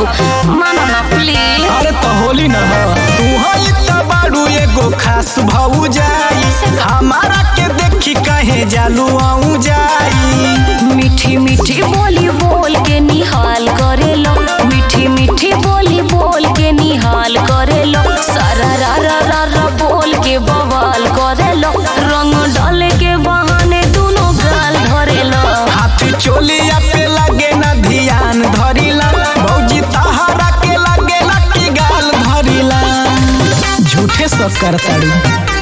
बाबू मानो ना प्लीज अरे तो होली न तू हई त बाड़ू एगो खास भऊ जाई हमारा के देखी कहे जालू आऊ जाई मीठी मीठी बोली बोल के निहाल करे लो मीठी मीठी बोली बोल के निहाल करे लो सारा रा रा रा रा बोल के बवाल करे लो रंग डाले के बहाने दोनों गाल धरे लो हाथी चोलिया पे लगे न ध्यान धरिला भौजी तहरा के लगे न की गाल धरिला झूठे सब करताड़ी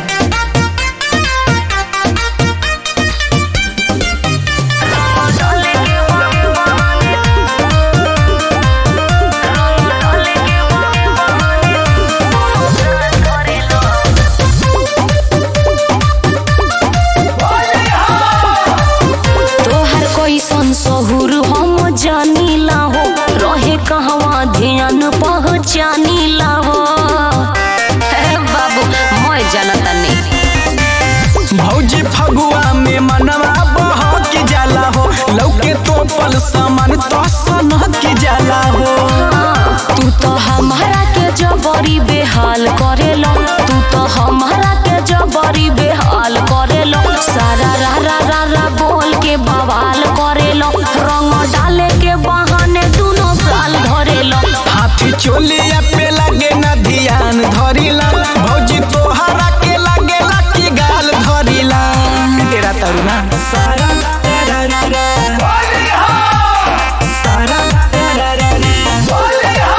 डाले के बहाने रंग डाले के बहाने दोनों गाल धरे लो तोहर कैसन सहुर हम जानीला हो रहे कहवा ध्यान पहचानीला हो हे बाबू मैं जानता नहीं भौजी फगुआ में मनवा बह के जाला हो लौके तो पल सामान तो सनह के जाला हो तू तो हमारा के जबरी बेहाल करेलो तू तो हमारा के जबरी बेहाल करेलो सारा रा रा रा रा बोल के बवाल करेलो रंग डाले के बहाने दोनों गाल धरेलो हाथी चोलिया पे लगे न ध्यान धरिला भौजी तोहरा के लगे ला की गाल धरिला तेरा तरुणा सारा रा रा रा सारा रा रा रा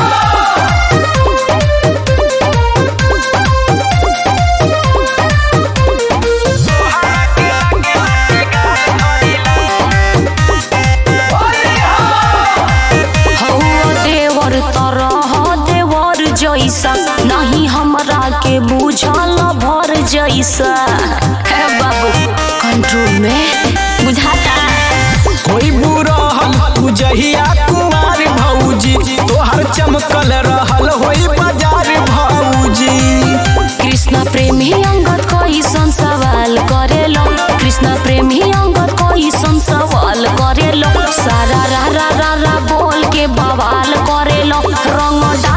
हौवा देवर तरह देवर जैसा नहीं हमरा के बुझल भर जैसा हे बाबू कंट्रोल में बुझाता कोई बुरहल तू जहिया कुमार भौजी तोहर चमकल रहल होई बाजार भौजी कृष्ण प्रेमी अंगद कैसन सवाल करेलो कृष्ण प्रेमी अंगद कैसन सवाल करेलो सारा रा रा रा रा बोल के बवाल करेलो रंग